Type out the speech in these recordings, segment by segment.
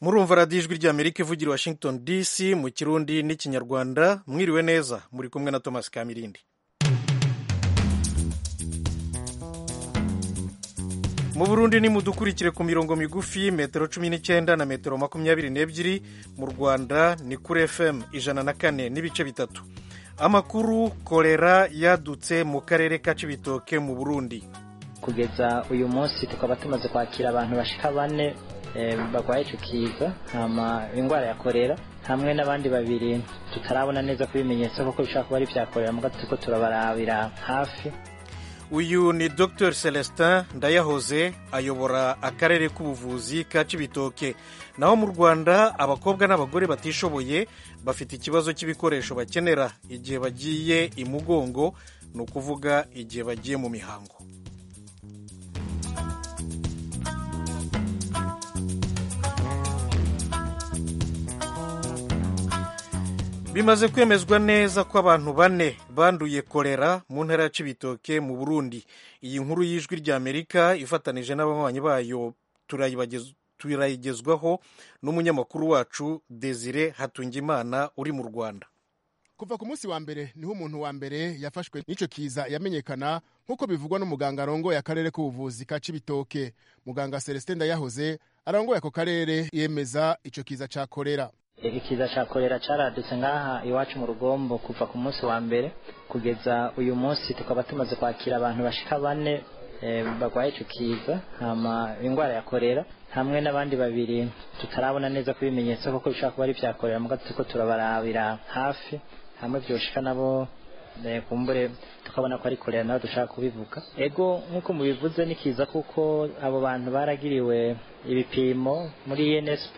murumva radiyo ijwi ry'amerika ivugira washington dc mu kirundi n'ikinyarwanda mwiriwe neza muri kumwe na thomas kamirindi mu burundi nimudukurikire ku mirongo migufi metero cumi n'icyenda na metero makumyabiri n'ebyiri mu rwanda ni kuri fm ijana na kane n'ibice bitatu amakuru korera yadutse mu karere ka cibitoke mu burundi kugeza uyu munsi tukaba tumaze kwakira abantu bashika bane barwaye icyo kiza indwara ya korera hamwe n'abandi babiri tutarabona neza ko ibimenyetso kuko bishobora kuba ari ibya korera muga turiko turabarabira hafi uyu ni dr celestin ndayahoze ayobora akarere k'ubuvuzi ka cibitoke naho mu rwanda abakobwa n'abagore batishoboye bafite ikibazo cy'ibikoresho bakenera igihe bagiye imugongo ni ukuvuga igihe bagiye mu mihango bimaze kwemezwa neza ko abantu bane banduye korera mu ntara ya cibitoke mu burundi iyi nkuru y'ijwi ry'amerika ifatanije n'ababanyi bayo turayigezwaho n'umunyamakuru wacu desire hatungimana uri mu rwanda kuva ku munsi wa mbere niho umuntu wa mbere yafashwe n'icyo kiza yamenyekana nk'uko bivugwa n'umuganga arongoye akarere k'ubuvuzi ka cibitoke muganga celestin ndayahoze arongoye ako karere yemeza icyo kiza cya korera ikiza cya korera cyaradutse nk'aha iwacu mu rugombo kuva ku munsi wa mbere kugeza uyu munsi tukaba tumaze kwakira abantu bashika bane barwaye icyo kiza indwara ya korera hamwe n'abandi babiri tutarabona neza ko ibimenyetso kuko bishobora kuba ari ibya korera muga turiko turabarabira hafi hamwe byoshika nabo kumbure tukabona ko ari korera nawe dushaka kubivuga ego nk'uko mubivuze nikiza kuko abo bantu baragiriwe ibipimo muri ENSP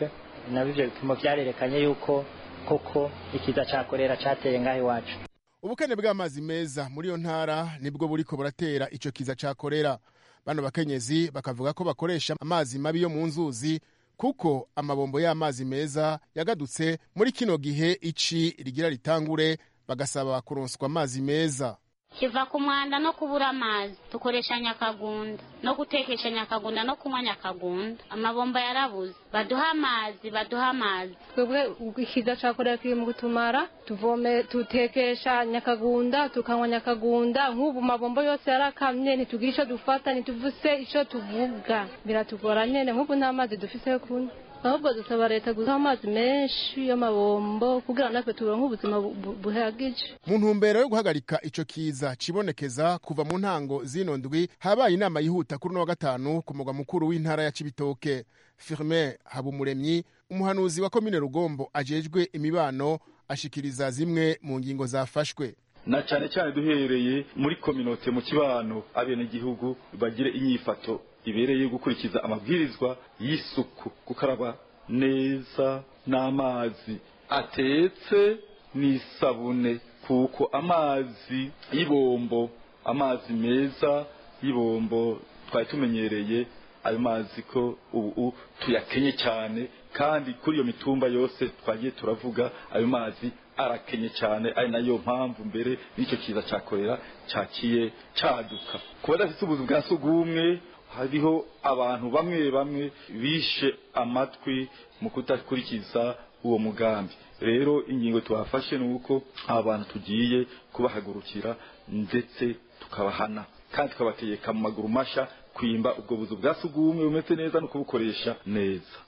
nabo ibyo bipimo byarerekanye yuko koko ikiza cya korera cyateye ngaho iwacu ubukene bw'amazi meza muri iyo ntara nibwo buriko buratera icyo kiza cya korera bano bakenyezi bakavuga ko bakoresha amazi mabi yo mu nzuzi kuko amabombo y'amazi meza yagadutse muri kino gihe ici rigira ritangure bagasaba kuronswa amazi meza kiva ku mwanda no kubura amazi dukoresha nyakagunda no gutekesha nyakagunda no kunywa nyakagunda amabomba yarabuze baduha amazi baduha amazi twebwe ikiza cya korera kiri mu gutumara tuvome dutekesha nyakagunda tukanywa nyakagunda nk'ubu mabombo yose yarakamye ntitugira icyo dufata ntituvuse icyo tuvuga biratugora nyine nk'ubu nta mazi dufite yo kunywa ahubwo dusaba leta guha amazi menshi y'amabombo kugira natwe turonke ubuzima buhagije mu ntumbero yo guhagarika ico kiza cibonekeza kuva mu ntango zino ndwi habaye inama yihuta kuri uno wa gatanu ku mugwa mukuru w'intara ya cibitoke firmin habumuremyi umuhanuzi wa komine rugombo ajejwe imibano ashikiriza zimwe mu ngingo zafashwe na cyane cyane duhereye muri kominote mu kibano abenegihugu bagire inyifato ibereye gukurikiza amabwirizwa y'isuku gukaraba neza n'amazi atetse n'isabune kuko amazi y'ibombo amazi meza y'ibombo twari tumenyereye ayo mazi ko ubu tuyakenye cyane kandi kuri iyo mitumba yose twagiye turavuga ayo mazi arakenye cyane ari nayo mpamvu mbere y'icyo kiza cyakorera cyakiye cyaduka kuba adafite ubuzu bwa sugumwe hariho abantu bamwe bamwe bishe amatwi mu kudakurikiza uwo mugambi rero ingingo twafashe ni uko aba bantu tugiye kubahagurukira ndetse tukabahana kandi tukabategeka mu maguru mashya kwimba ubwo buzu bwa sugumwe bumeze neza no kubukoresha neza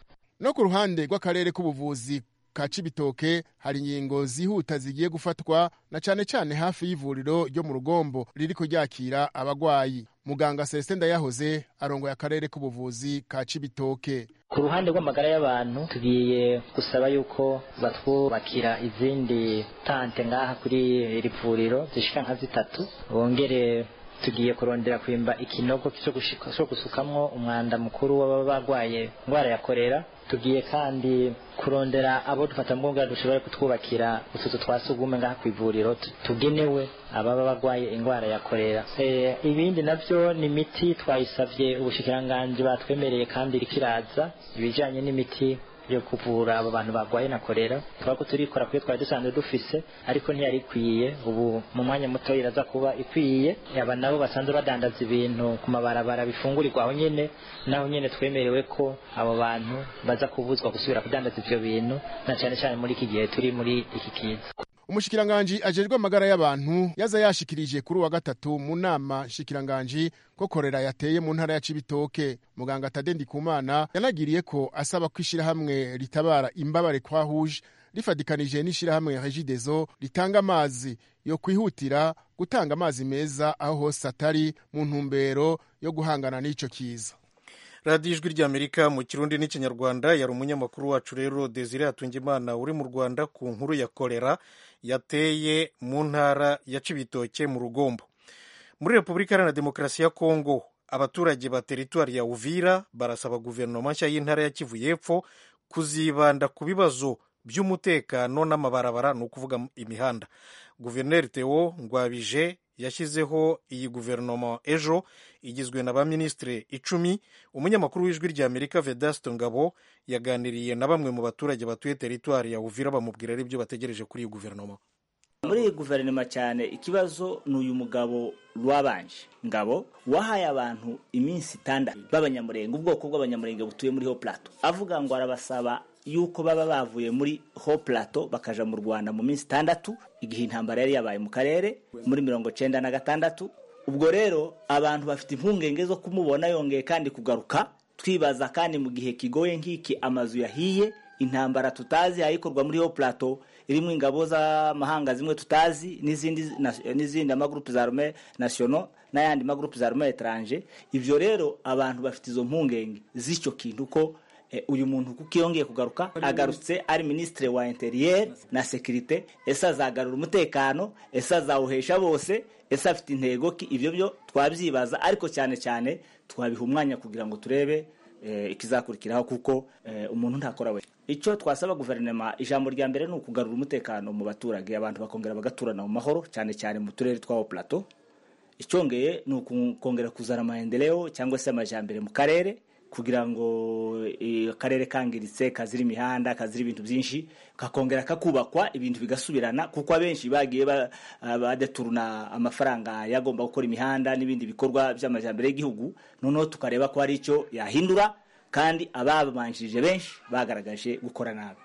no ku ruhande rw'akarere k'ubuvuzi ka cibitoke hari ingingo zihuta zigiye gufatwa na cyane cyane hafi y'ivuriro ryo mu rugombo riri kuryakira abagwayi muganga celestin ndayahoze arongoye akarere k'ubuvuzi ka cibitoke ku ruhande rw'amagara y'abantu tugiye gusaba yuko batwubakira izindi tante ngaha kuri iri vuriro zishika nka zitatu bongere tugiye kurondera kwimba ikinogo cyo gusukamwo umwanda mukuru w'ababa barwaye indwara ya korera tugiye kandi kurondera abo dufata mbunga dushobora kutwubakira utuzu twa sugume ngaha ku ivuriro tugenewe ababa barwaye indwara ya korera e, ibindi navyo ni imiti twayisavye ubushikiranganji batwemereye kandi irikiraza ibijanye n'imiti yo kuvura abo bantu barwaye na korera twari ko turikora kuyo twari dusanzwe dufise ariko ntiyari ikwiye ubu mu mwanya muto iraza kuba ikwiye aba nabo basanzwe badandaza ibintu ku mabarabara bifungurirwa aho nyine naho nyine twemerewe ko abo bantu baza kubuzwa gusubira kudandaza ibyo bintu na cyane cyane muri iki gihe turi muri iki kiza umushikiranganji ajejwe amagara y'abantu yaza yashikirije kuri uwa gatatu mu nama nshikiranganji ko korera yateye mu ntara ya cibitoke muganga tade ndikumana yanagiriye ko asaba ko ishirahamwe ritabara imbabare kwa huje rifadikanije n'ishirahamwe regidezo ritanga amazi yo kwihutira gutanga amazi meza aho hose atari mu ntumbero yo guhangana n'ico kiza radiyo ijwi ry'amerika mu kirundi n'ikinyarwanda yari umunyamakuru wacu rero desire hatungimana uri mu rwanda ku nkuru ya kolera yateye mu ntara ya cibitoke mu rugombo muri repubulika iharanira demokarasi ya kongo abaturage ba teritwari ya uvira barasaba guverinoma nshya y'intara ya kivu y'epfo kuzibanda ku bibazo by'umutekano n'amabarabara ni ukuvuga imihanda guverineri teo ngwabije yashyizeho iyi guverinoma ejo igizwe na ba minisitiri icumi umunyamakuru w'ijwi rya amerika vedasito ngabo yaganiriye na bamwe mu baturage batuye teritwari ya uvira bamubwira ari byo bategereje kuri iyi guverinoma muri iyi guverinoma cyane ikibazo ni uyu mugabo rwabanje ngabo wahaye abantu iminsi itandatu b'abanyamurenge ubwoko bw'abanyamurenge butuye muri ho plato avuga ngo arabasaba yuko baba bavuye muri ho plateau bakaja mu rwanda mu minsi itandatu igihe intambara yari yabaye mu karere muri mirongo cyenda na gatandatu ubwo rero abantu bafite impungenge zo kumubona yongeye kandi kugaruka twibaza kandi mu gihe kigoye nk'iki amazu yahiye intambara tutazi yayikorwa muri ho plateau irimo ingabo z'amahanga zimwe tutazi n'izindi n'izindi amagurupe za arme national n'ayandi magurupe za arme etranje ivyo rero abantu bafite izo mpungenge z'icyo kintu ko uyu muntu kuko yongeye kugaruka agarutse ari minisitiri wa interiyeri na sekirite ese azagarura umutekano ese azawuhesha bose ese afite intego ki ibyo byo twabyibaza ariko cyane cyane twabiha umwanya kugira ngo turebe ikizakurikiraho kuko umuntu ntakora we icyo twasaba guverinoma ijambo rya mbere ni ukugarura umutekano mu baturage abantu bakongera bagaturana mu mahoro cyane cyane mu turere twa plato icyongeye ni ukongera kuzana amahendereo cyangwa se amajyambere mu karere kugira ngo akarere kangiritse kazira imihanda kazira ibintu byinshi kakongera kakubakwa ibintu bigasubirana kuko abenshi bagiye badaturuna amafaranga yagomba gukora imihanda n'ibindi bikorwa by'amajyambere y'igihugu noneho tukareba ko hari icyo yahindura kandi ababanjirije benshi bagaragaje gukora nabi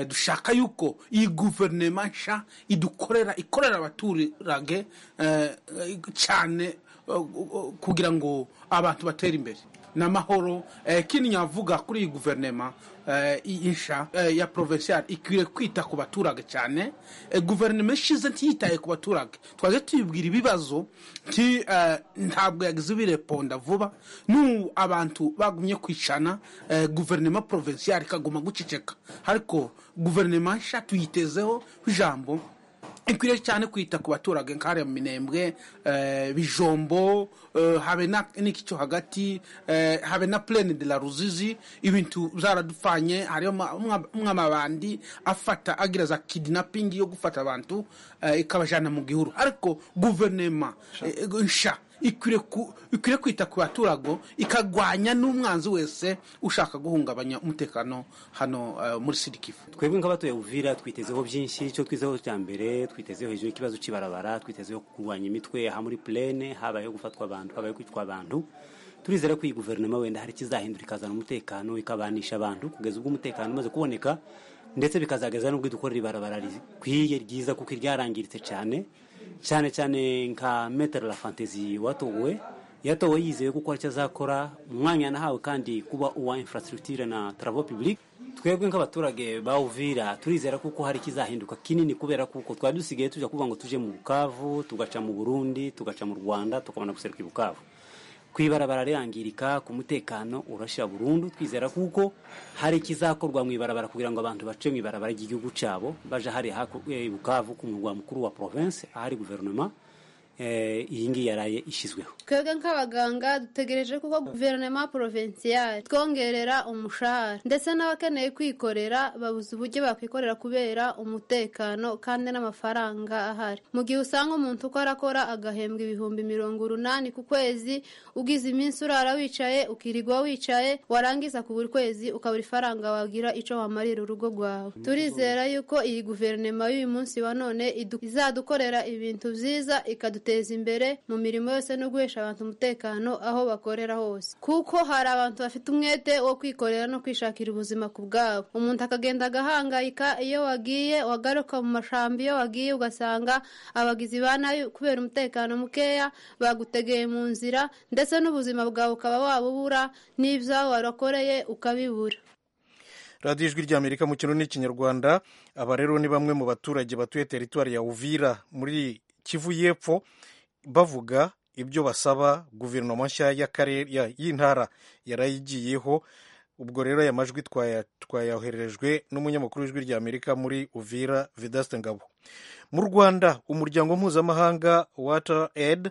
dushaka yuko iyi guverinoma nshya idukorera ikorera abaturage cyane kugira ngo abantu batere imbere n'amahoro ikindi nyavuga kuri iyi guverinoma insha ya provincial ikwiye kwita ku baturage cyane guverinoma ishize ntiyitaye ku baturage twaje tuyibwira ibibazo ntabwo yagize ubireponda vuba n'ubu abantu bagumye kwicana guverinoma provincial ikaguma guceceka ariko guverinoma nsha tuyitezeho ijambo ikwiriye cyane kwita ku baturage nk'ariya minembwe bijombo habe n'icyo hagati habe na plene de la ruzizi ibintu byaradupfanye hariyo mw'amabandi afata agira za kidinapingi yo gufata abantu ikabajyana mu gihuru ariko guverinoma nsha ikwiriye kwita ku baturage ikagwanya n'umwanzi wese ushaka guhungabanya umutekano hano muri sirikifu twebwe nk'abatuye uvira twitezeho byinshi icyo twizeho cya mbere twitezeho hejuru y'ikibazo cy'ibarabara twitezeho kurwanya imitwe aha muri purene habayeho gufatwa abantu habayeho kwicwa abantu turizera ko iyi guverinoma wenda hari ikizahindura ikazana umutekano ikabanisha abantu kugeza ubwo umutekano umaze kuboneka ndetse bikazageza n'ubwo dukorera ibarabara rikwiye ryiza kuko ryarangiritse cyane cyane cyane nka metero la fantasi watowe yatowe yizeye kuko aricyo azakora umwanya nahawe kandi kuba uwa infrastructure na travaux public twebwe nk'abaturage bawuvira turizera kuko hari ikizahinduka kinini kubera kuko twari dusigaye tujya kuvuga ngo tuje mu bukavu tugaca mu burundi tugaca mu rwanda tukabona guseruka i bukavu kw'ibarabara rirangirika ku mutekano urashira burundu twizera kuko hari ikizakorwa mu ibarabara kugira ngo abantu bace mu ibarabara ry'igihugu cyabo baje hari bukavu ku murwa mukuru wa province ahari guverinoma eh, iyi ngiyi yaraye ishyizweho twebwe nk'abaganga dutegereje kuko guverinoma porovinsiyare twongerera umushahara ndetse n'abakeneye kwikorera babuze uburyo bakwikorera kubera umutekano kandi n'amafaranga ahari mu gihe usanga umuntu uko arakora agahembwa ibihumbi mirongo urunani ku kwezi ugize iminsi urara wicaye ukirirwa wicaye warangiza ku buri kwezi ukabura ifaranga wagira icyo wamarira urugo rwawe turizera yuko iyi guverinoma y'uyu munsi wa none idu- izadukorera ibintu byiza ikaduteza imbere mu mirimo yose no guhesha abantu umutekano aho bakorera hose kuko hari abantu bafite umwete wo kwikorera no kwishakira ubuzima ku bwabo umuntu akagenda agahangayika iyo wagiye wagaruka mu mashambi iyo wagiye ugasanga abagizi ba nabi kubera umutekano mukeya bagutegeye mu nzira ndetse n'ubuzima bwawe ukaba wabubura n'ibyawe warakoreye ukabibura radiyo ijwi ry'amerika mu kintu n'ikinyarwanda aba rero ni bamwe mu baturage batuye teritwari ya uvira muri kivu y'epfo bavuga ibyo basaba guverinoma nshya y'akarere- ya- y'intara yarayigiyeho ubwo rero aya majwi twaya- twayoherejwe n'umunyamakuru w'ijwi ry'amerika muri uvira vedaste ngabo mu rwanda umuryango mpuzamahanga water aid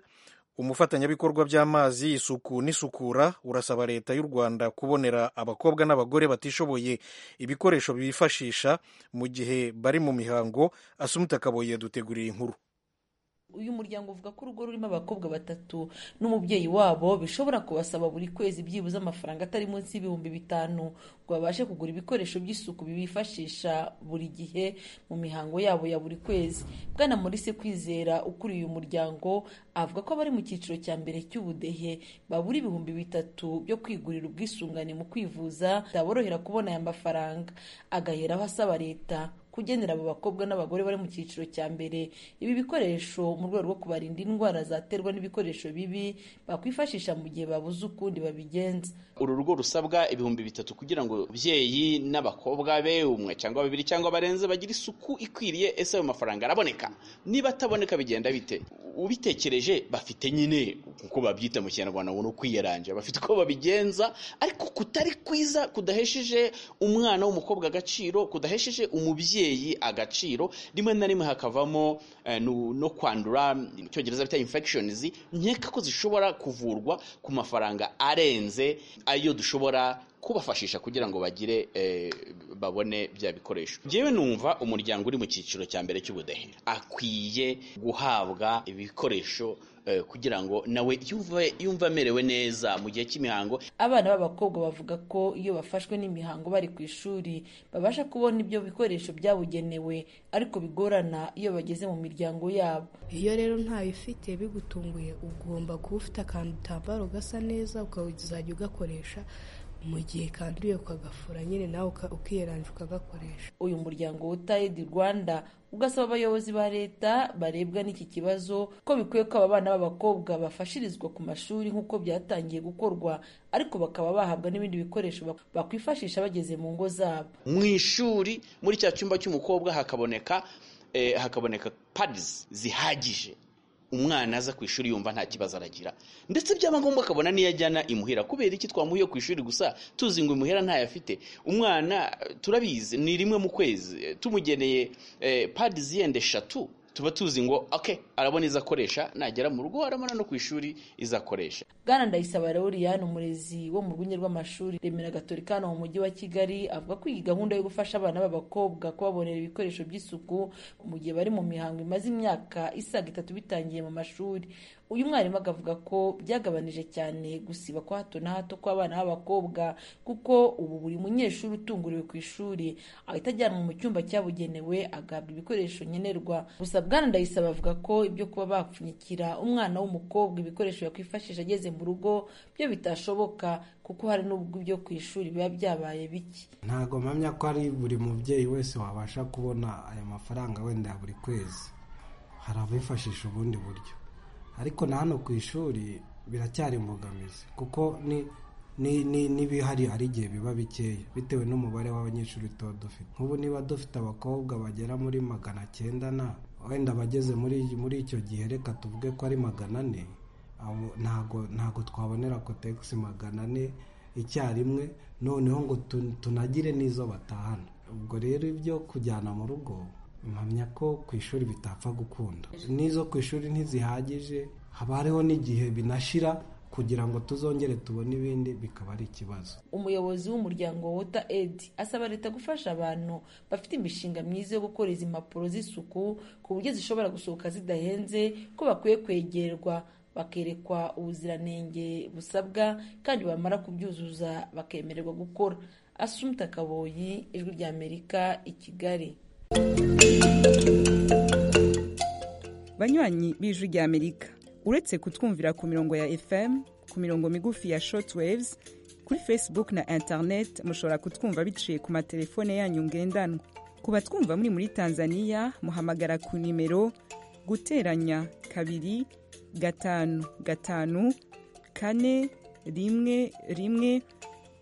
umufatanyabikorwa by'amazi isuku n'isukura urasaba leta y'u rwanda kubonera abakobwa n'abagore batishoboye ibikoresho bifashisha mu gihe bari mu mihango asumuta kaboye duteguriye inkuru uyu muryango uvuga ko urugo rurimo abakobwa batatu n'umubyeyi wabo bishobora kubasaba buri kwezi byibuze amafaranga atari munsi y'ibihumbi bitanu ngo babashe kugura ibikoresho by'isuku bibifashisha buri gihe mu mihango yabo ya buri kwezi bwana Maurice kwizera ukuriye uyu muryango avuga ko abari mu cyiciro cya mbere cy'ubudehe babura ibihumbi bitatu byo kwigurira ubwisungane mu kwivuza byaborohera kubona aya mafaranga agaheraho asaba leta kugenera abo bakobwa n'abagore bari mu cyiciro cya mbere ibi bikoresho mu rwego rwo kubarinda indwara zaterwa n'ibikoresho bibi bakwifashisha mu gihe babuze ukundi babigenza uru rugo rusabwa ibihumbi bitatu kugira ngo ababyeyi n'abakobwa be umwe cyangwa babiri cyangwa barenze bagire isuku ikwiriye ese ayo mafaranga araboneka niba ataboneka bigenda bite ubitekereje bafite nyine uko babyita mu kinyarwanda ngo ni ukwiyaranja bafite uko babigenza ariko kutari kwiza kudahesheje umwana w'umukobwa agaciro kudahesheje umubyeyi agaciro rimwe na rimwe hakavamo eh, no no kwandura mu cyongereza bita infections nkeka ko zishobora kuvurwa ku mafaranga arenze ayo dushobora kubafashisha kugira ngo bagire eh, babone bya bikoresho njyewe numva umuryango uri mu cyiciro cya mbere cy'ubudehe akwiye guhabwa ibikoresho eh, kugira ngo nawe yumve yumve amerewe neza mu gihe cy'imihango abana b'abakobwa bavuga ko iyo bafashwe n'imihango bari ku ishuri babasha kubona ibyo bikoresho byabugenewe ariko bigorana iyo bageze mu miryango yabo iyo rero ntayifite bigutunguye ugomba kuba ufite akantu utambaro gasa neza ukazajya ugakoresha mu gihe kanduye ukagafura nyine nawe uka- ukiyeranja ukagakoresha uyu muryango wutaid rwanda ugasaba abayobozi ba leta barebwa n'iki kibazo ko bikwiye ko aba bana b'abakobwa bafashirizwa ku mashuri nk'uko byatangiye gukorwa ariko bakaba bahabwa n'ibindi bikoresho bak- bakwifashisha bageze mu ngo zabo mu ishuri muri cya cyumba cy'umukobwa hakaboneka eh, hakaboneka padizi zihagije umwana aza ku ishuri yumva nta kibazo aragira ndetse byaba ngombwa akabona n'iyo ajyana imuhira kubera iki twamuhiye ku ishuri gusa tuzi ngo imuhira ntayo afite umwana eh, turabizi ni rimwe mu kwezi eh, tumugeneye eh, padizi yenda eshatu tuba tuzi ngo okay arabona izakoresha nagera mu rugo arabona no ku ishuri izakoresha bwana ndayisaba loriane umurezi wo mu rwunge rw'amashuri remera gatolika hano mu mujyi wa kigali avuga ko iyi gahunda yo gufasha abana b'abakobwa kubabonera ibikoresho by'isuku mu gihe bari mu mihango imaze imyaka isaga itatu bitangiye mu mashuri uyu mwarimu akavuga ko byagabanije cyane gusiba kwa hato na hato kw'abana b'abakobwa kuko ubu buri munyeshuri utunguriwe ku ishuri ahita ajyanwa mu cyumba cyabugenewe agahabwa ibikoresho nkenerwa gusa bwana ndayisaba avuga ko ibyo kuba bapfunyikira umwana w'umukobwa ibikoresho yakwifashisha ageze mu rugo byo bitashoboka kuko hari n'ubwo ibyo ku ishuri biba byabaye bike ntabwo mpamya ko ari buri mubyeyi wese wabasha kubona aya mafaranga wenda ya buri kwezi hari abifashisha ubundi buryo ariko na hano ku ishuri biracyari imbogamizi kuko ni- ni- ni- n'ibihari hari igihe biba bikeya bitewe n'umubare w'abanyeshuri tuba dufite nk'ubu niba dufite abakobwa bagera muri magana cyenda na wenda abageze muri muri icyo gihe reka tuvuge ko ari magana ane abo- ntago ntago twabonera kotegisi magana ane icyarimwe noneho ngo tu- tunagire n'izo batahana ubwo rero ibyo kujyana mu rugo mpamya ko ku ishuri bitapfa gukunda n'izo ku ishuri ntizihagije haba hariho n'igihe binashira kugira ngo tuzongere tubone ibindi bikaba ari ikibazo umuyobozi w'umuryango water aid asaba leta gufasha abantu bafite imishinga myiza yo gukora izi mpapuro z'isuku ku buryo zishobora gusohoka zidahenze ko bakwiye kwegerwa bakerekwa ubuziranenge busabwa kandi bamara kubyuzuza bakemererwa gukora asumta kaboyi ijwi ry'amerika i kigali banywanyi b'ijwi ry'amerika uretse kutwumvira ku mirongo ya fm ku mirongo migufi ya shortwaves kuri facebook na internet mushobora kutwumva biciye ku matelefone yanyu ngendanwa ku batwumva muri muri tanzania muhamagara ku nimero guteranya kabiri gatanu gatanu kane rimwe rimwe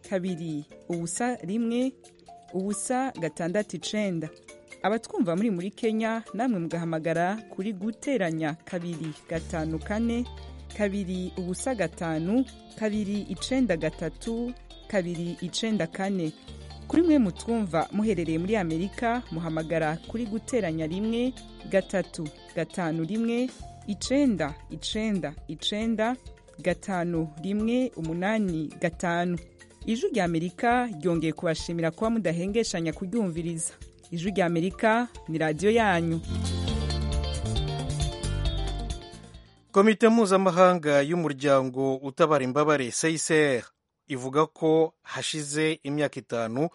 kabiri ubusa rimwe ubusa gatandatu icenda abatwumva muri muri kenya namwe mugahamagara kuri guteranya kabiri gatanu kane kabiri ubusa gatanu kabiri icenda gatatu kabiri icenda kane kuri mwe mutwumva muherereye muri amerika muhamagara kuri guteranya rimwe gatatu gatanu rimwe icenda icenda icenda gatanu rimwe umunani gatanu ijwi rya amerika ryongeye kubashimira kuba mudahengeshanya kuryumviriza ijwi rya amerika ni radiyo yanyu komite mpuzamahanga y'umuryango utabara imbabare cicr ivuga ko hashize imyaka itanu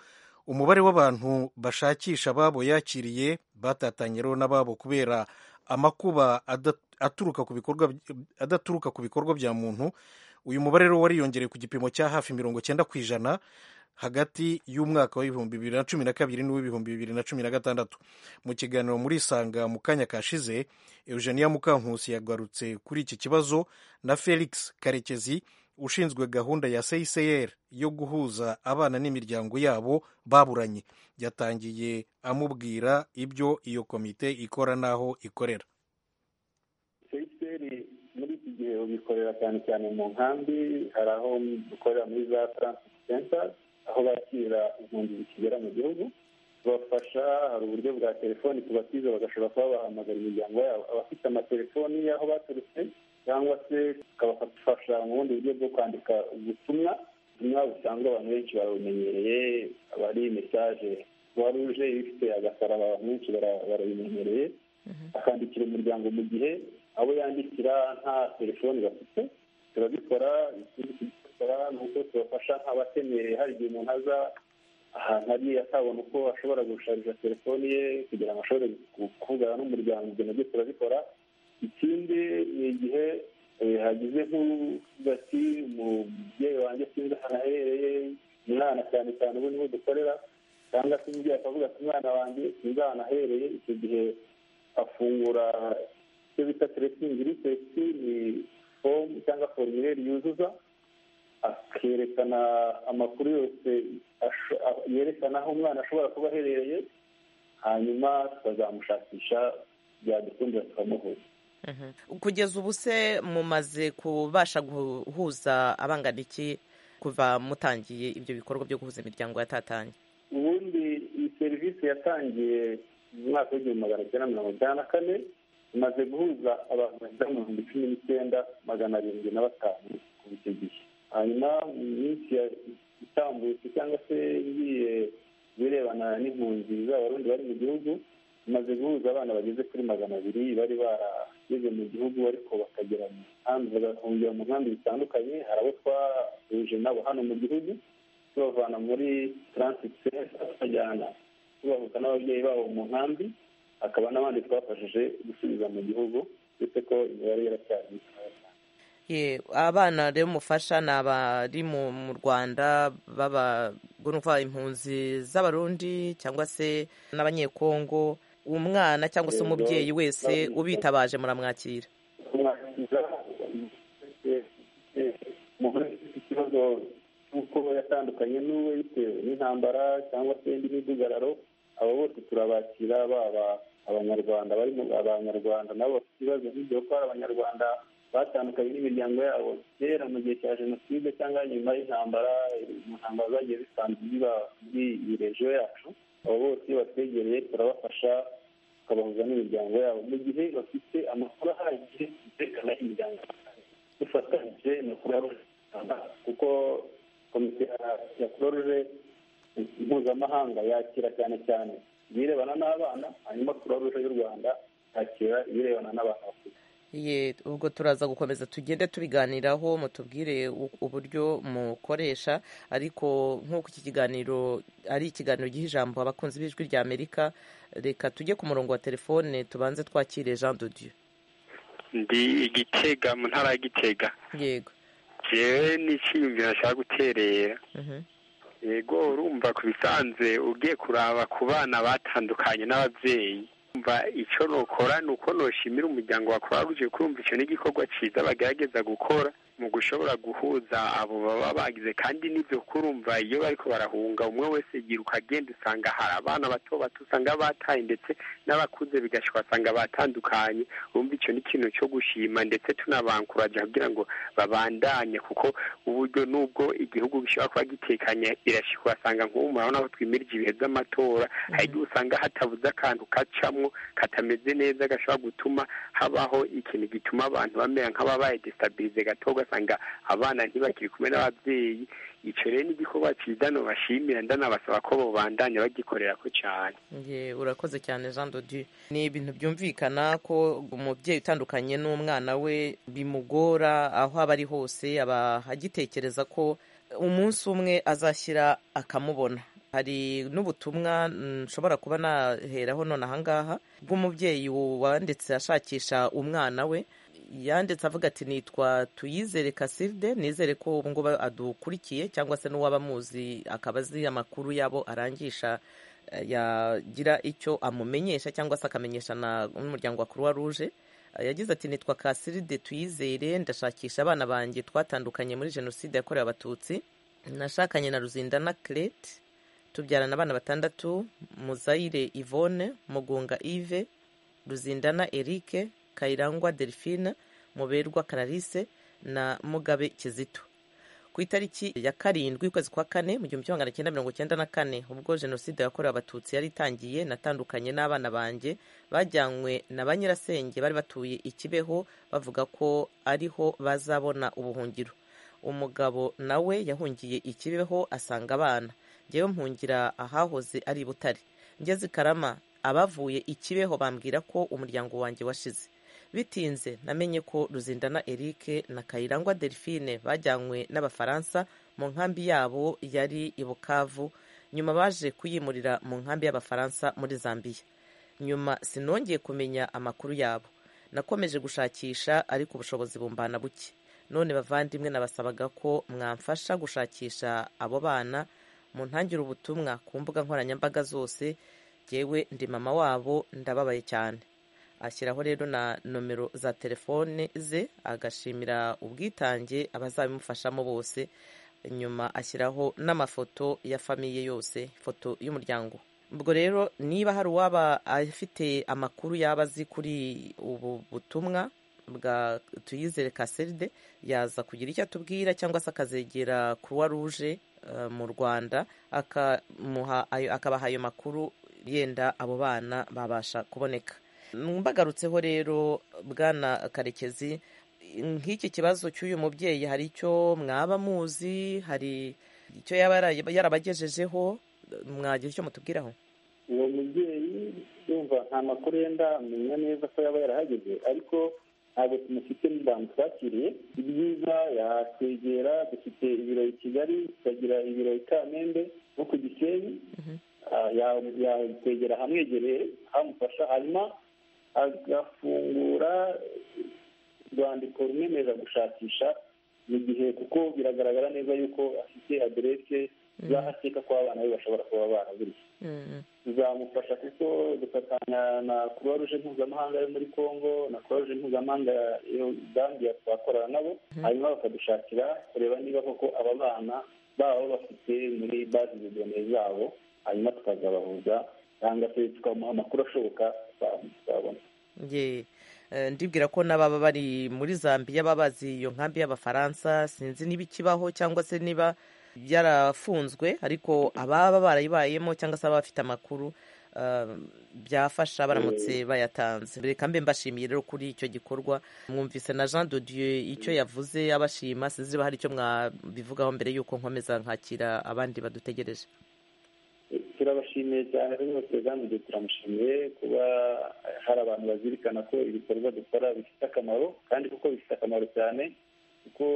umubare w'abantu bashakisha ababo yakiriye batatanyiriweho n'ababo kubera amakuba adaturuka ku bikorwa bya muntu uyu mubare rero wariyongereye ku gipimo cya hafi mirongo cyenda ku ijana hagati y'umwaka w'ibihumbi bibiri na cumi na kabiri n'uw'ibihumbi bibiri na cumi na gatandatu mu kiganiro muri isanga mu kanya kashize eugenia mukankusi yagarutse kuri iki kibazo na felix karekezi ushinzwe gahunda ya cicr yo guhuza abana n'imiryango yabo baburanye yatangiye amubwira ibyo iyo komite ikora n'aho ikorera muri iki gihe bikorera cyane cyane mu nkambi hari aho dukorera muri za taransifa senta aho bakira impunzi zikigera mu gihugu tubafasha hari uburyo bwa telefoni tubatiza bagashobora kuba bahamagara imiryango yabo abafite amatelefoni y'aho baturutse cyangwa se tukabafasha mu bundi buryo bwo kwandika ubutumwa ubutumwa busanzwe abantu benshi babumenyereye aba ari mesaje kuba ruje ifite agasaraba abantu benshi barabimenyereye akandikira umuryango mu gihe abo yandikira nta telefoni bafite turabikora tugikora ni uko tubafasha nk'abakeneye hari igihe umuntu aza ahantu ari atabona uko ashobora gushariza telefoni ye kugira ngo ashobore kuvugana n'umuryango ibyo nabyo turabikora ikindi ni igihe hagize nk'uvuga ati umubyeyi wanjye sinzi ahantu aherereye umwana cyane cyane ubu niho dukorera cyangwa se umubyeyi akavuga ati umwana wanjye sinzi ahantu aherereye icyo gihe afungura icyo bita teresingirisesi ni fomu cyangwa forumire yuzuza akerekana amakuru yose yerekana aho umwana ashobora kuba aherereye hanyuma tukazamushakisha byadukundira tukamuhuza kugeza ubu se mumaze kubasha guhuza abangana iki kuva mutangiye ibyo bikorwa byo guhuza imiryango yatatanye ubundi iyi serivisi yatangiye mu mwaka w'igihumbi magana cyenda mirongo icyenda na kane imaze guhuza abantu bagera mu bihumbi cumi n'icyenda magana arindwi na batanu kuva icyo gihe hanyuma mu minsi itambutse cyangwa se igiye birebana n'impunzi z'abarundi bari mu gihugu imaze guhuza abana bageze kuri magana abiri bari barageze mu gihugu ariko bakagera mu nkambi bagahungira mu nkambi zitandukanye hari abo twahuje nabo hano mu gihugu tubavana muri taransiti senta tubajyana tubahuza n'ababyeyi babo mu nkambi hakaba n'abandi twafashije gusubiza mu gihugu uretse ko imibare yaracyari abana rero mufasha ni abari mu rwanda b'abagororwa impunzi z'abarundi cyangwa se n'abanyekongo umwana cyangwa se umubyeyi wese ubitabaje muramwakira umuntu ufite ikibazo cy'uko yatandukanye n'uwe bitewe n'intambara cyangwa se indi midugararo abo bose turabakira baba abanyarwanda barimo abanyarwanda nabo bafite ibibazo nk'ibyo kuko hari abanyarwanda batandukanye n'imiryango yabo kera mu gihe cya jenoside cyangwa nyuma y'intambara mu ntambara zagiye zisanzwe ziba muri iyi regiyo yacu abo bose batwegereye turabafasha tukabahuza n'imiryango yabo mu gihe bafite amakuru ahagije yerekana imiryango dufatanyije na kuraruje kuko komite ya- ya kuraruje mpuzamahanga yakira cyane cyane ibirebana n'abana hanyuma kuraruje y'u rwanda yakira ibirebana n'abantu bakuze Ye, ubwo turaza gukomeza tugende tubiganiraho mutubwire u- uburyo mukoresha ariko nk'uko iki kiganiro ari ikiganiro giha ijambo abakunzi b'ijwi rya amerika reka tujye ku murongo wa telefone tubanze twakire jean dodieu ndi igitega mu ntara ya gitega yego yewe n'icyiyumviro nshaka guterera Mhm. yego urumva ku bisanzwe ugiye kuraba ku bana batandukanye n'ababyeyi umva icyo nukora ni uko noshimira umuryango wa croix rouge kurumva icyo ni igikorwa cyiza bagerageza gukora mu gushobora guhuza abo baba bagize kandi n'ibyo kurumva iyo bariko barahunga umwe wese yiruka agenda usanga hari abana bato bato usanga bataye ndetse n'abakuze bigashyika usanga batandukanye wumva icyo ni ikintu cyo gushima ndetse tunabankuraja kugira ngo babandanye kuko uburyo nubwo igihugu gishobora kuba gitekanye irashika ugasanga nk'ubu murabona aho twimirije ibihe by'amatora hari igihe usanga hatabuze akantu kacamwo katameze neza gashobora gutuma habaho ikintu gituma abantu bamera nk'ababaye desitabilize gato ugasanga abana ntibakiri kumwe n'ababyeyi icyo rero ni igikorwa cyiza nobashimira ndanabasaba ko bobandanya bagikorerako cyane Ye, urakoze cyane jean dodieu ni ibintu byumvikana ko umubyeyi utandukanye n'umwana we bimugora aho aba ari hose aba agitekereza ko umunsi umwe azashyira akamubona hari n'ubutumwa mm, nshobora kuba naheraho none ahangaha bw'umubyeyi wanditse ashakisha umwana we yanditse avuga ati nitwa tuyizere kasivde nizere ko ubu ngubu adukurikiye cyangwa se n'uwaba amuzi akaba azi amakuru yabo arangisha eh, yagira icyo amumenyesha cyangwa se akamenyesha na- n'umuryango wa croix rouge Eh, yagize ati nitwa kasiride tuyizere ndashakisha abana banjye twatandukanye muri jenoside yakorewe abatutsi nashakanye na ruzindana crete tubyarana abana batandatu muzayire ivone mugunga ive ruzindana erike kayirangwa delphine muberwa clarisse na mugabe kizito ku itariki ya karindwi ukwezi kwa kane mu gihumbi kimwe magana cyenda mirongo cyenda na kane ubwo jenoside yakorewe abatutsi yari itangiye natandukanye n'abana banjye bajyanywe na ba nyirasenge bari batuye ikibeho bavuga ko ariho bazabona ubuhungiro umugabo nawe yahungiye ikibeho asanga abana njyewe mpungira ahahoze ari i butare ngeze i karama abavuye ikibeho bambwira ko umuryango wanjye washize bitinze namenye ko ruzindana erike na kayirangwa delphine bajyanywe n'abafaransa mu nkambi yabo yari i bukavu nyuma baje kuyimurira mu nkambi y'abafaransa muri zambiya nyuma sinongeye kumenya amakuru yabo nakomeje gushakisha ariko ubushobozi bumbana buke none bavandimwe nabasabaga ko mwamfasha gushakisha abo bana muntangira ubutumwa ku mbuga nkoranyambaga zose jyewe ndi mama wabo ndababaye cyane ashyiraho rero na nomero za telefone ze agashimira ubwitange abazabimufashamo bose nyuma ashyiraho n'amafoto ya famiye yose ifoto y'umuryango ubwo rero niba hari uwaba afite amakuru yaba azi kuri ubu butumwa bwa tuyizere kaseride yaza kugira icyo atubwira cyangwa se akazegera croix rouge eh, mu rwanda akamuha ayo- akabaha ayo makuru yenda abo bana babasha kuboneka mbagarutseho rero bwana karekezi nk'iki kibazo cy'uyu mubyeyi hari icyo mwaba muzi hari icyo yaba yara- yarabagejejeho mwagira icyo mutubwiraho uwo mubyeyi yumva nta makuru yenda amenya neza ko yaba yarahageze ariko ntabwo tumufite n'abantu twakiriye ibyiza yatwegera dufite ibiro i kigali tukagira ibiro i kamembe no ku gisenyi Ah, ya- yatwegera ahamwegereye hamufasha hanyuma agafungura urwandiko rumwemerera gushakisha mu gihe kuko biragaragara neza yuko afite aderese z'ahakeka ko abana be bashobora kuba baraburiye bizamufasha kuko dufatanya na croix rouge mpuzamahanga yo muri congo na croix rouge mpuzamahanga yo zambia twakorana nabo hanyuma bakadushakira kureba niba koko aba bana babo bafite muri bazi de donee zabo hanyuma tukazabahuza cyangwa se tukamuha amakuru ashoboka twabona Ye, eh, ndibwira ko n'ababa bari muri zambiya baba bazi iyo nkambi y'abafaransa sinzi niba ikibaho cyangwa se niba byarafunzwe ariko ababa barayibayemo cyangwa se ababa bafite amakuru byafasha baramutse bayatanze reka mbe mbashimiye rero kuri icyo gikorwa mwumvise na jean de dieu icyo yavuze abashima sinzi niba hari icyo mwabivugaho mbere y'uko nkomeza nkakira abandi badutegereje turabashimiye cyane rwose kandi turamushimiye kuba hari abantu bazirikana ko ibikorwa dukora bifite akamaro kandi kuko bifite akamaro cyane kuko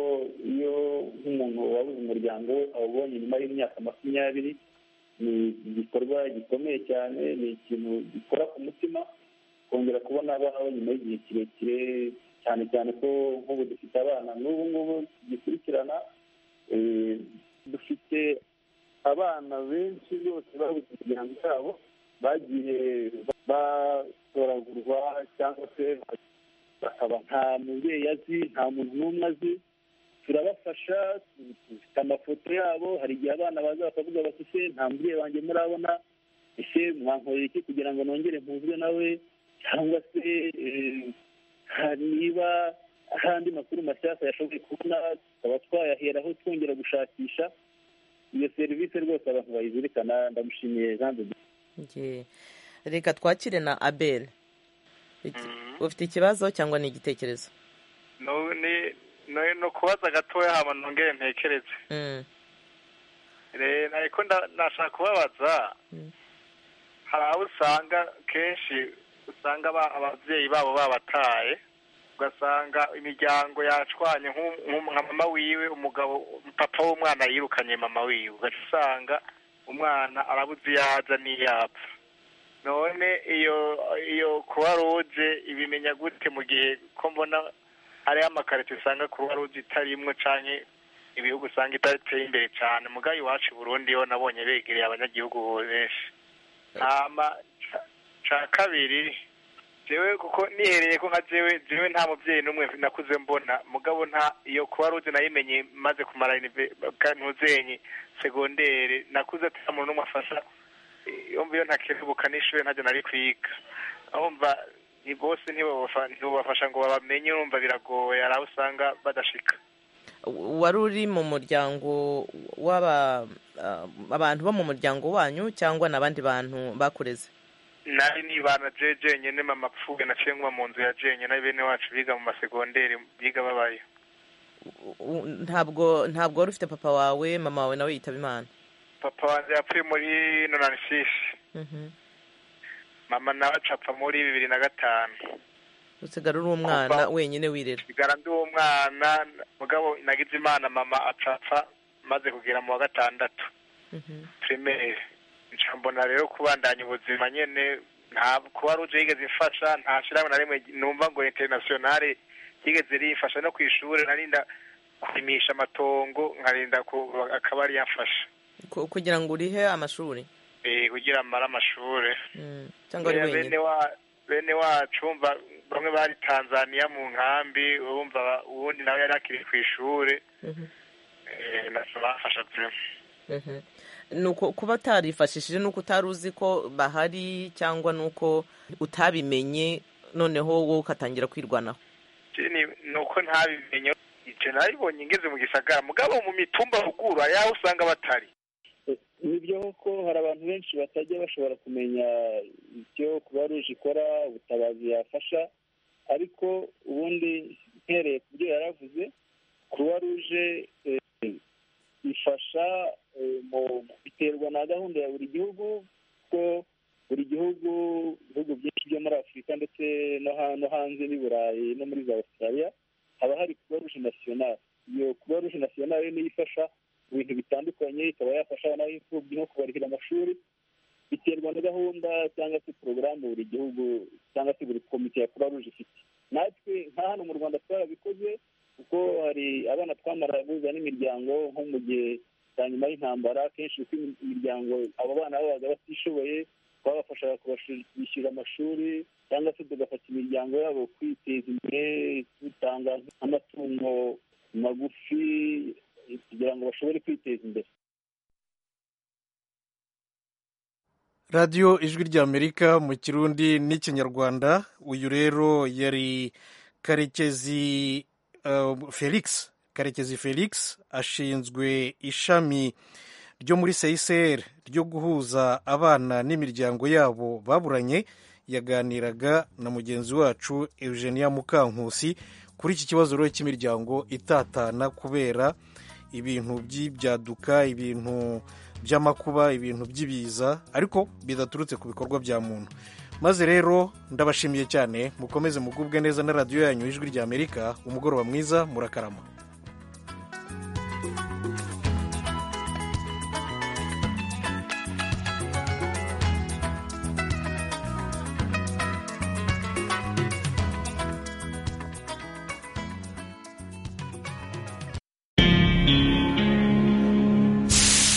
iyo nk'umuntu wabuze umuryango we awubonye nyuma y'imyaka makumyabiri ni igikorwa gikomeye cyane ni ikintu gikora ku mutima kongera kubona abawe nyuma y'igihe kirekire cyane cyane ko nk'ubu dufite abana n'ubu ngubu tugikurikirana dufite abana benshi bose babuze imiryango yabo bagiye batoragurwa cyangwa se bakaba nta mubyeyi azi nta muntu n'umwe azi turabafasha dufite amafoto yabo hari igihe abana baza bakavuga bati se nta mubyeyi wanjye murabona ese mwankorera iki kugira ngo nongere mpuzwe nawe cyangwa se niba hari andi makuru mashyashya yashoboye kubona tukaba twayaheraho twongera gushakisha iyo serivisi rwose abantu bayizirikana ndamushimiye reka twakire na abel ufite ikibazo cyangwa ni igitekerezo ni ukubaza gatoya haba nongere ntekereze ariko nashaka kubabaza hari aho usanga kenshi usanga ababyeyi babo babataye ugasanga imiryango yacwanye nka mama wiwe umugabo papa w'umwana yirukanye mama wiwe ugaca usanga umwana arabuze iyo aza n'iyo apfa none iyo iyo kuba ruje ibimenya gute mu gihe ko mbona hariho amakarito usanga kuba ruje itarimwo cyane ibihugu usanga idateye imbere cyane mugayo iwacu i burundi yo nabonye begereye abanyagihugu benshi ntama cya kabiri jewe kuko nihereye ko nka jewe jewe nta mubyeyi n'umwe nakuze mbona mugabo nta iyo kuba rude nayimenye maze kumara ntuzenye segondere nakuze ata muntu n'umwe afasha yomva iyo ntakerebuka n'ishuri ntajya nari kwiga ahumva ni bose ntibubafasha ngo babamenye urumva biragoye hari aho usanga badashika wari uri mu muryango w'aba abantu bo mu muryango wanyu cyangwa n'abandi bantu bakureze nari nibana je jenyine mama apfuye naciye nkuba mu nzu ya jenyine bene wacu biga mu masegonderi biga babayo ntabwo ntabwo wari ufite papa wawe mama wawe nawe yitaba imana papa wanjye yapfuye muri nonani sisi mama nawe acapfa muri bibiri na gatanu usigara uri umwana wenyine wirera usigara ndi umwana mugabo nagize imana mama acapfa maze kugera mu wa gatandatu primaire mbona rero kubandanya ubuzima nyine nta kuba ruje yigeze ifasha nta shyirahamwe na rimwe numva ngo interinasiyonari yigeze riyifasha no ku ishuri narinda kurimisha amatongo nkarinda akaba ari yafasha kugira ngo urihe amashuri kugira amare amashuri cyangwa ari wenyine bene wacu wumva bamwe bari tanzaniya mu nkambi wumva uwundi nawe yari akiri ku ishuri bafasha byinshi nuko kuba utarifashishije nuko utari uzi ko bahari cyangwa nuko utabimenye noneho wowe ukatangira kwirwanaho nuko ntabimenye icyo nabibonye ngeze mu gisagara mugabo mu mitumba ruguru yaho usanga batari nibyo kuko hari abantu benshi batajya bashobora kumenya ibyo kuba ruje ikora ubutabazi yafasha ariko ubundi mpereye ku byo yaravuze kuba ruje ifasha biterwa na gahunda ya buri gihugu kuko buri gihugu ibihugu byinshi byo muri afurika ndetse no hanze n'i burayi no muri za australia haba hari kuba ruje nasiyonari iyo kuba ruje nasiyonari niyo ifasha ibintu bitandukanye ikaba yafasha abana b'imfubyi nko kubarihira amashuri biterwa na gahunda cyangwa se porogaramu buri gihugu cyangwa se buri komite ya kuba ruje ifite natwe nka hano mu rwanda twarabikoze kuko hari abana twamara guhuza n'imiryango nko mu gihe nyuma y'intambara kenshi uko imiryango abo bana babaga batishoboye twabafashaga kubishyura amashuri cyangwa se tugafata imiryango yabo kwiteza imbere dutanga amatungo magufi kugira ngo bashobore kwiteza imbere radiyo ijwi ry'amerika mu kirundi n'ikinyarwanda uyu rero yari karekezi felix karekezi felix ashinzwe ishami ryo muri seyiseri ryo guhuza abana n'imiryango yabo baburanye yaganiraga na mugenzi wacu eugenia mukankusi kuri iki kibazo rero cy'imiryango itatana kubera ibintu by'ibyaduka ibintu by'amakuba ibintu by'ibiza ariko bidaturutse ku bikorwa bya muntu maze rero ndabashimiye cyane mukomeze mugubwe neza na radiyo yanyu ijwi ry'amerika umugoroba mwiza murakarama